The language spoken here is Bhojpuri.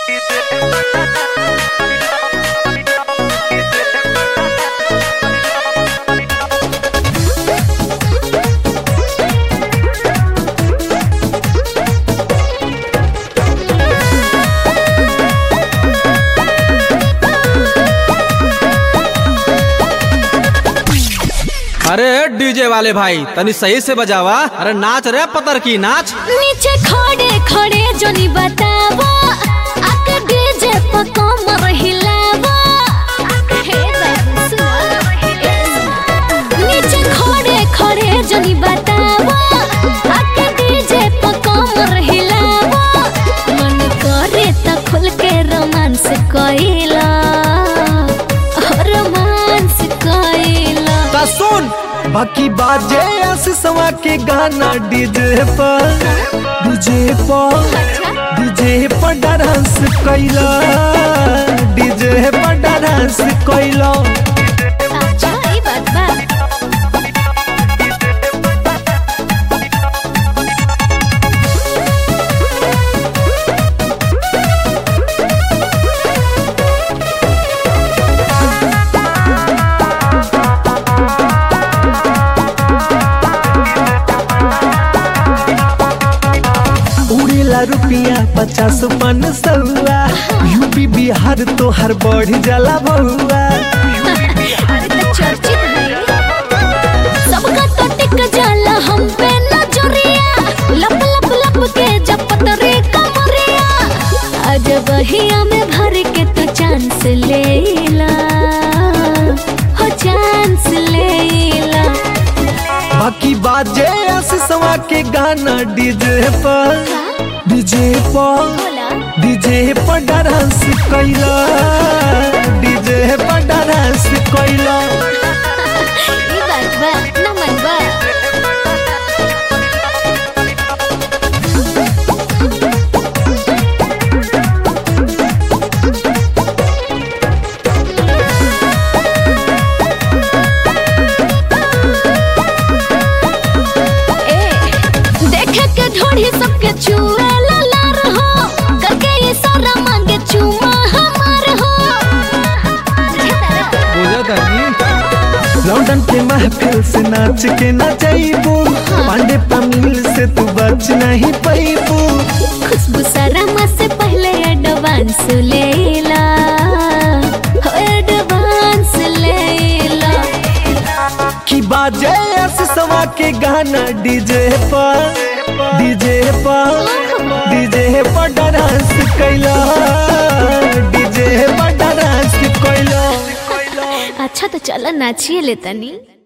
अरे डीजे वाले भाई तनी सही से बजावा अरे नाच रे पतर की नाच नीचे खड़े खड़े जोनी बतावा आके डीजे पर कमर हिलावा हे बाबू सुनो नीचे खड़े खड़े जोनी बतावा आके डीजे पर कमर हिलावा मन करे त खुल के रोमांस कइला रोमांस कइला ता सुन बाकी बाजे आशीषवा के गाना डीजे पर डीजे पर डीजे पर डांस कैला डीजे पर डांस कैला अच्छा ई बात बा उड़ेला रुपिया पचास पन सौआ यूपी बिहार तो हर बढ़ जाला बउआ अरे तो चर्चित है सबका तो टिक जाला हम पे नजरिया लप लप लप के जपत रे कमरिया आज बहिया में भर के तो चांस लेला हो चांस लेला बाकी बाजे आशीषवा के गाना डीजे पर डीजे पर बोला डीजे पर डांस कैला डीजे पर डांस कैला ई बात बा ना मन बा ए देखे के ढोढ़ी सबके छुए ला रहो करके ये सारा मांगे चुमा हमार हो बुझा तनी लंदन के महफिल से नाच के ना जाइबू पांडे पमिल से तू बच नहीं पैबू खुशबू सरमा से पहले एडवांस लेला हो एडवांस लेला की बाजे आशीषवा के गाना डीजे पर डीजे पर डीजे पर डांस कैला डीजे पर डांस कैला अच्छा तो चलो नाचिए ले तनी